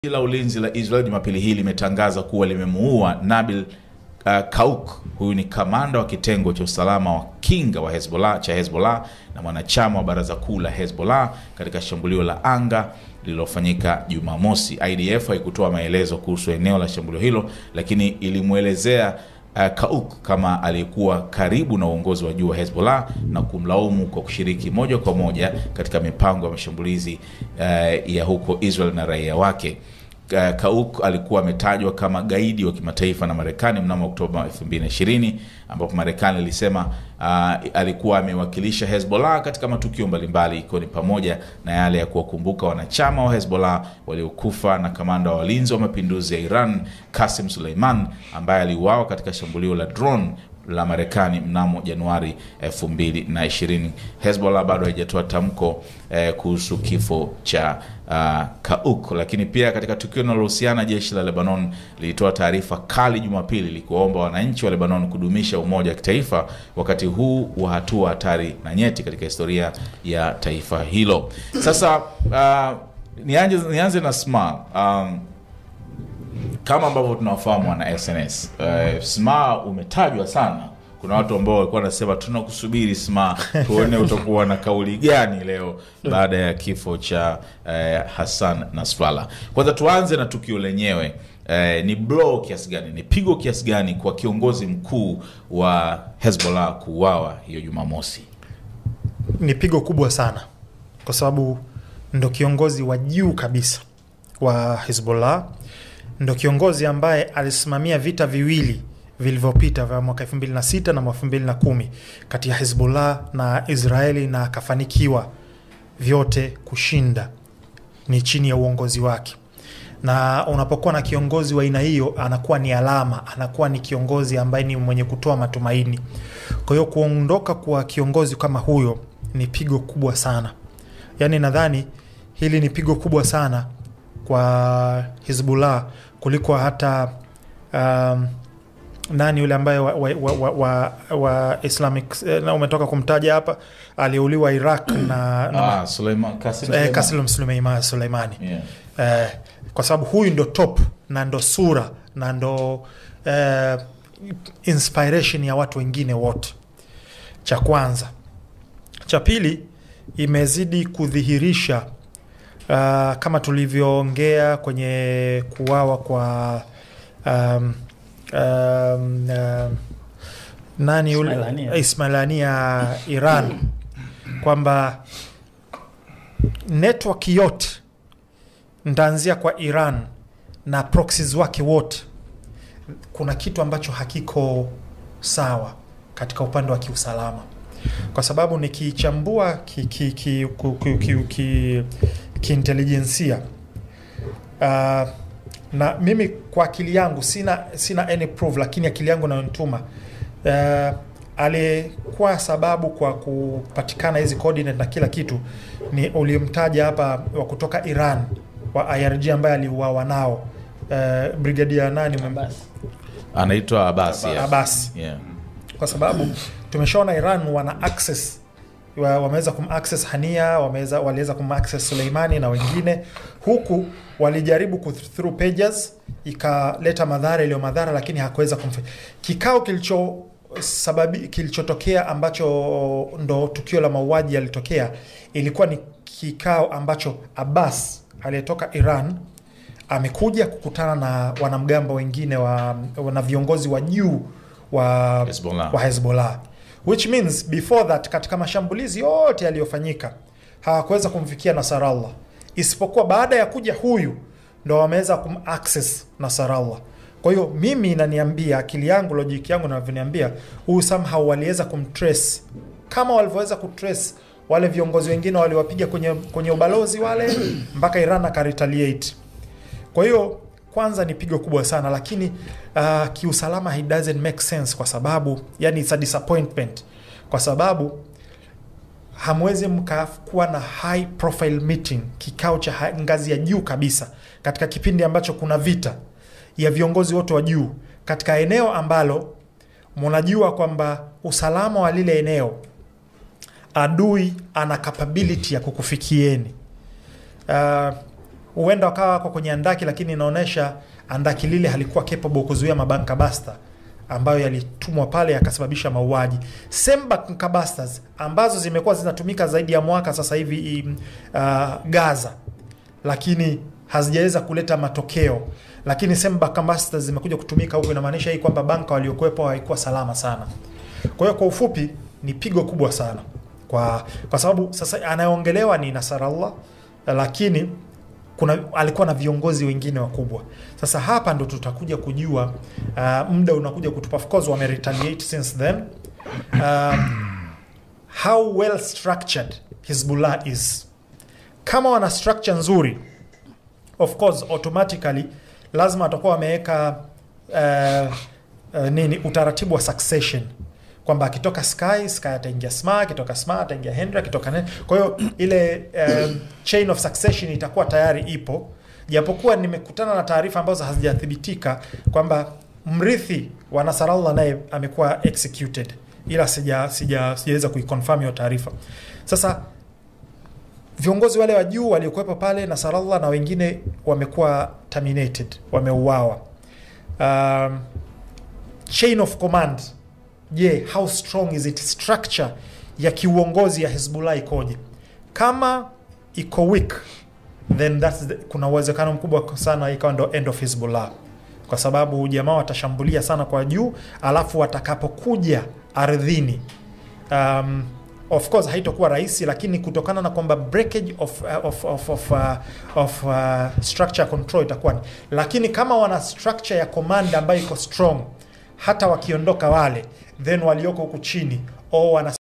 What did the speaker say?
Jeshi la ulinzi la Israel Jumapili hii limetangaza kuwa limemuua Nabil uh, Kauk. Huyu ni kamanda wa kitengo cha usalama wa kinga wa Hezbollah cha Hezbollah na mwanachama wa baraza kuu la Hezbollah katika shambulio la anga lililofanyika Jumamosi. IDF haikutoa maelezo kuhusu eneo la shambulio hilo, lakini ilimwelezea uh, Kauk kama aliyekuwa karibu na uongozi wa juu wa Hezbollah na kumlaumu kwa kushiriki moja kwa moja katika mipango ya mashambulizi uh, ya huko Israel na raia wake. Uh, Kauk alikuwa ametajwa kama gaidi wa kimataifa na Marekani mnamo Oktoba 2020 ambapo Marekani ilisema uh, alikuwa amewakilisha Hezbollah katika matukio mbalimbali ikiwa ni pamoja na yale ya kuwakumbuka wanachama wa Hezbollah waliokufa na kamanda wa walinzi wa mapinduzi ya Iran Qasim Suleiman ambaye aliuawa katika shambulio la drone la Marekani mnamo Januari 2020. Hezbollah bado haijatoa tamko eh, kuhusu kifo cha uh, Kauk, lakini pia katika tukio linalohusiana, jeshi la Lebanon lilitoa taarifa kali Jumapili likiwaomba wananchi wa Lebanon kudumisha umoja wa kitaifa wakati huu wa hatua hatari na nyeti katika historia ya taifa hilo. Sasa uh, nianze, nianze na SMA um, kama ambavyo tunawafahamu wana SNS uh, SMA umetajwa sana. Kuna watu ambao walikuwa wanasema tunakusubiri SMA, tuone utakuwa na kauli gani leo baada ya kifo cha uh, Hassan Nasrallah. Kwanza tuanze na tukio lenyewe. Uh, ni blow kiasi gani, ni pigo kiasi gani kwa kiongozi mkuu wa Hezbollah kuuawa hiyo Jumamosi? Ni pigo kubwa sana, kwa sababu ndo kiongozi wa juu kabisa wa Hezbollah ndo kiongozi ambaye alisimamia vita viwili vilivyopita vya mwaka 2006 na mwaka 2010 kati ya Hezbollah na Israeli na akafanikiwa vyote kushinda, ni chini ya uongozi wake. Na unapokuwa na kiongozi wa aina hiyo, anakuwa ni alama, anakuwa ni kiongozi ambaye ni mwenye kutoa matumaini. Kwa hiyo kuondoka kwa kiongozi kama huyo ni pigo kubwa sana, yaani nadhani hili ni pigo kubwa sana kwa Hizbullah kuliko hata um, nani yule ambaye wa, wa, wa, wa, wa Islamic na umetoka kumtaja hapa aliuliwa Iraq na, na Ah, Suleiman, Qasim eh, Suleiman. Qasim Suleimani Suleimani Yeah. eh, kwa sababu huyu ndo top na ndo sura na ndo eh, inspiration ya watu wengine wote. Cha kwanza. Cha pili, imezidi kudhihirisha uh, kama tulivyoongea kwenye kuwawa kwa um, um, um, nani yule Ismailania. Ismailania Iran kwamba network yote ntaanzia kwa Iran na proxies wake wote, kuna kitu ambacho hakiko sawa katika upande wa kiusalama, kwa sababu nikichambua kiintelijensia ki, ki, ki, ki, kiintelijensia, uh, na mimi kwa akili yangu sina, sina any proof, lakini akili yangu inayonituma uh, aliyekuwa sababu kwa kupatikana hizi coordinate na kila kitu ni ulimtaja hapa wa kutoka Iran wa IRG ambaye aliuawa nao uh, brigadia nani umem- Basi. Anaitwa Abbas. yeah. Abbas Yeah. kwa sababu tumeshaona Iran wana access wa- wameweza kumaccess Hania, wameweza waliweza kumaccess Suleimani na wengine, huku walijaribu ku through pages ikaleta madhara iliyo madhara, lakini hakuweza kumfanya kikao kilicho sababi kilichotokea ambacho ndo tukio la mauaji yalitokea, ilikuwa ni kikao ambacho Abbas aliyetoka Iran amekuja kukutana na wanamgambo wengine wa, na viongozi wa juu wa Hezbollah. wa Hezbollah which means before that, katika mashambulizi yote yaliyofanyika hawakuweza kumfikia Nasarallah, isipokuwa baada ya kuja huyu ndo wameweza kumaccess Nasarallah. Kwa hiyo mimi inaniambia akili yangu, logic yangu inavyoniambia huyu somehow waliweza kumtrace kama walivyoweza kutrace wale viongozi wengine waliwapiga kwenye, kwenye ubalozi wale mpaka Iran akaretaliate. Kwa hiyo kwanza ni pigo kubwa sana, lakini uh, kiusalama it doesn't make sense kwa sababu yani it's a disappointment kwa sababu hamwezi mkakuwa na high profile meeting, kikao cha ha- ngazi ya juu kabisa katika kipindi ambacho kuna vita ya viongozi wote wa juu katika eneo ambalo mnajua kwamba usalama wa lile eneo adui ana capability ya kukufikieni. Uh, huenda wakawa wako kwenye andaki, lakini inaonyesha andaki lile halikuwa capable kuzuia mabanka basta ambayo yalitumwa pale yakasababisha mauaji. Same banka busters ambazo zimekuwa zinatumika zaidi ya mwaka sasa hivi uh, Gaza, lakini hazijaweza kuleta matokeo, lakini same banka busters zimekuja kutumika huko, inamaanisha hii kwamba banka waliokuwepo haikuwa salama sana. Kwa hiyo kwa ufupi ni pigo kubwa sana kwa kwa sababu sasa anayeongelewa ni Nasarallah, lakini kuna alikuwa na viongozi wengine wakubwa. Sasa hapa ndo tutakuja kujua uh, muda unakuja kutupa. Of course wame retaliate since then um, how well structured Hizbullah is. Kama wana structure nzuri, of course automatically lazima watakuwa wameweka uh, uh, nini utaratibu wa succession kwamba akitoka Sky Sky ataingia Sma, akitoka Sma ataingia Henry, akitoka nene. Kwa hiyo ile um, chain of succession itakuwa tayari ipo, japokuwa nimekutana na taarifa ambazo hazijathibitika kwamba mrithi wa Nasarallah naye amekuwa executed, ila sija sija sijaweza kuiconfirm hiyo taarifa. Sasa viongozi wale wa juu waliokuwepo pale Nasarallah na wengine wamekuwa terminated, wameuawa. Um, chain of command Je, yeah, how strong is it? Structure ya kiuongozi ya Hezbollah ikoje? Kama iko weak then that's the, kuna uwezekano mkubwa sana ikawa ndo end of Hezbollah, kwa sababu jamaa watashambulia sana kwa juu, alafu watakapokuja ardhini, um, of course haitokuwa rahisi, lakini kutokana na kwamba breakage of, uh, of, of, of, uh, of uh, structure control itakuwa ni, lakini kama wana structure ya command ambayo iko strong hata wakiondoka wale then walioko huku chini o wana